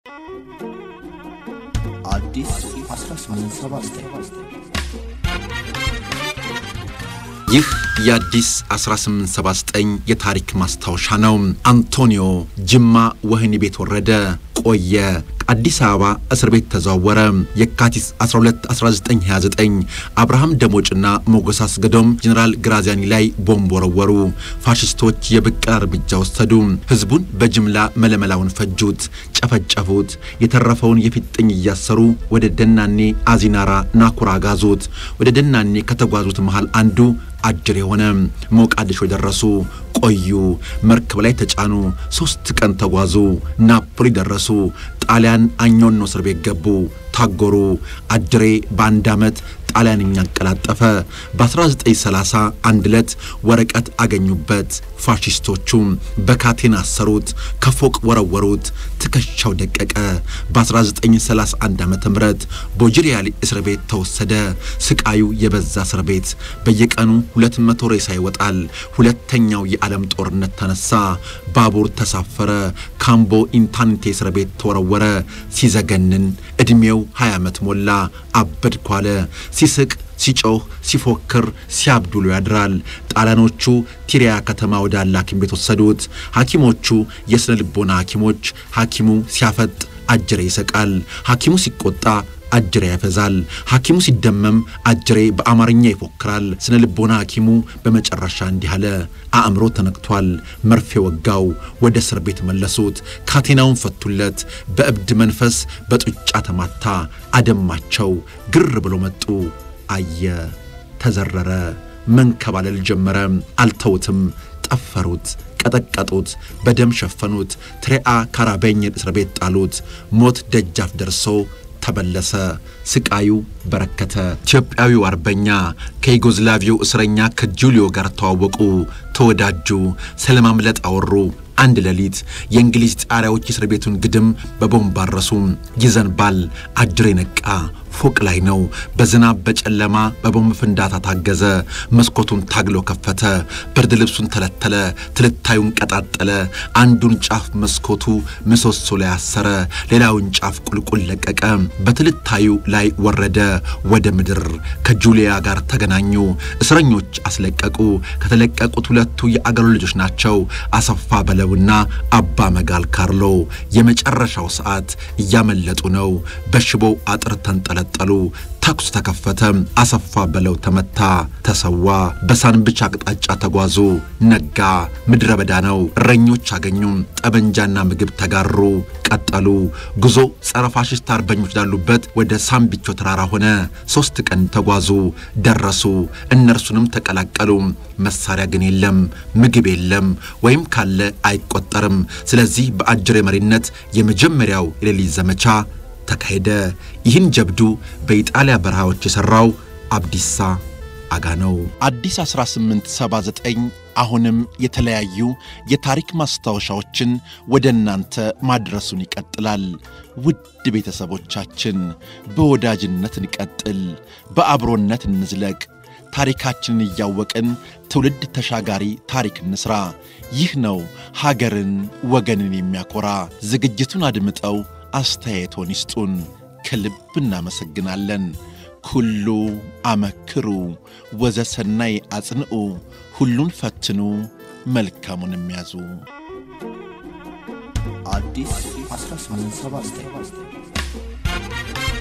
አዲስ 1879 ይህ የአዲስ 1879 የታሪክ ማስታወሻ ነው። አንቶኒዮ ጅማ ወህኒ ቤት ወረደ፣ ቆየ። አዲስ አበባ እስር ቤት ተዘዋወረ። የካቲት 12 1929 አብርሃም ደሞጭና ሞገስ አስገዶም ጀኔራል ግራዚያኒ ላይ ቦምብ ወረወሩ። ፋሽስቶች የብቀላ እርምጃ ወሰዱ። ህዝቡን በጅምላ መለመላውን ፈጁት፣ ጨፈጨፉት። የተረፈውን የፊጥኝ እያሰሩ ወደ ደናኔ አዚናራ ናኩራ ጋዙት። ወደ ደናኔ ከተጓዙት መሃል አንዱ አጅር የሆነ ሞቃዲሾ ደረሱ። ቆዩ። መርከብ ላይ ተጫኑ። ሶስት ቀን ተጓዙ። ናፖሊ ደረሱ። ጣሊያን አኞኖ እስር ቤት ገቡ። ታጎሩ። አጅሬ በአንድ ዓመት ጣሊያንኛ አቀላጠፈ። በ1930 አንድ ዕለት ወረቀት አገኙበት። ፋሺስቶቹ በካቴና አሰሩት፣ ከፎቅ ወረወሩት፣ ትከሻው ደቀቀ። በ1931 ዓ ም ቦጅሪያሊ እስር ቤት ተወሰደ። ስቃዩ የበዛ እስር ቤት በየቀኑ 200 ሬሳ ይወጣል። ሁለተኛው የዓለም ጦርነት ተነሳ። ባቡር ተሳፈረ። ካምቦ ኢንታንቴ እስር ቤት ተወረወረ። ሲዘገንን ዕድሜው 20 ዓመት ሞላ። አበድኩ አለ። ሲስቅ ሲጮህ ሲፎክር ሲያብዱሉ ያድራል። ጣሊያኖቹ ቲሪያ ከተማ ወዳለ ሐኪም ቤት ወሰዱት። ሐኪሞቹ የሥነ ልቦና ሐኪሞች። ሐኪሙ ሲያፈጥ አጅሬ ይስቃል። ሐኪሙ ሲቆጣ አጅሬ ያፈዛል። ሐኪሙ ሲደመም አጅሬ በአማርኛ ይፎክራል። ስነ ልቦና ሐኪሙ በመጨረሻ እንዲህ አለ፣ አእምሮ ተነክቷል። መርፌ ወጋው። ወደ እስር ቤት መለሱት። ካቴናውን ፈቱለት። በእብድ መንፈስ በጡጫ ተማታ። አደማቸው። ግር ብሎ መጡ። አየ፣ ተዘረረ፣ መንከባለል ጀመረ። አልተውትም፣ ጠፈሩት፣ ቀጠቀጡት፣ በደም ሸፈኑት። ትሬአ ካራቤኝን እስር ቤት ጣሉት። ሞት ደጃፍ ደርሶ ተበለሰ። ስቃዩ በረከተ። ኢትዮጵያዊው አርበኛ ከዩጎዝላቪያው እስረኛ ከጁሊዮ ጋር ተዋወቁ፣ ተወዳጁ፣ ስለማምለጥ አወሩ። አንድ ሌሊት የእንግሊዝ ጣሪያዎች እስር ቤቱን ግድም በቦምብ አረሱ። ይዘንባል። አጅሬ ነቃ። ፎቅ ላይ ነው። በዝናብ በጨለማ በቦምብ ፍንዳታ ታገዘ። መስኮቱን ታግሎ ከፈተ። ብርድ ልብሱን ተለተለ። ትልታዩን ቀጣጠለ። አንዱን ጫፍ መስኮቱ ምሰሶ ላይ አሰረ። ሌላውን ጫፍ ቁልቁል ለቀቀ። በትልታዩ ላይ ወረደ ወደ ምድር። ከጁሊያ ጋር ተገናኙ። እስረኞች አስለቀቁ። ከተለቀቁት ሁለቱ የአገሩ ልጆች ናቸው፣ አሰፋ በለውና አባ መጋል ካርሎ። የመጨረሻው ሰዓት እያመለጡ ነው። በሽቦው አጥር ተንጠለ ጠሉ ተኩስ ተከፈተ። አሰፋ በለው ተመታ፣ ተሰዋ። በሳንብቻ አቅጣጫ ተጓዙ። ነጋ። ምድረ በዳ ነው። እረኞች አገኙ። ጠበንጃና ምግብ ተጋሩ። ቀጠሉ። ጉዞ ጸረ ፋሽስት አርበኞች ላሉበት ወደ ሳምቢቾ ተራራ ሆነ። ሦስት ቀን ተጓዙ። ደረሱ። እነርሱንም ተቀላቀሉ። መሳሪያ ግን የለም፣ ምግብ የለም፣ ወይም ካለ አይቆጠርም። ስለዚህ በአጅሬ መሪነት የመጀመሪያው የሌሊት ዘመቻ ተካሄደ። ይህን ጀብዱ በኢጣሊያ በረሃዎች የሠራው አብዲሳ አጋ ነው። አዲስ 1879 አሁንም የተለያዩ የታሪክ ማስታወሻዎችን ወደ እናንተ ማድረሱን ይቀጥላል። ውድ ቤተሰቦቻችን በወዳጅነት እንቀጥል፣ በአብሮነት እንዝለቅ። ታሪካችንን እያወቅን ትውልድ ተሻጋሪ ታሪክ እንስራ። ይህ ነው ሀገርን ወገንን የሚያኮራ። ዝግጅቱን አድምጠው አስተያየቶን ይስጡን። ከልብ እናመሰግናለን። ኩሉ አመክሩ ወዘሰናይ አጽንዑ፣ ሁሉን ፈትኑ መልካሙን የሚያዙ አዲስ 1879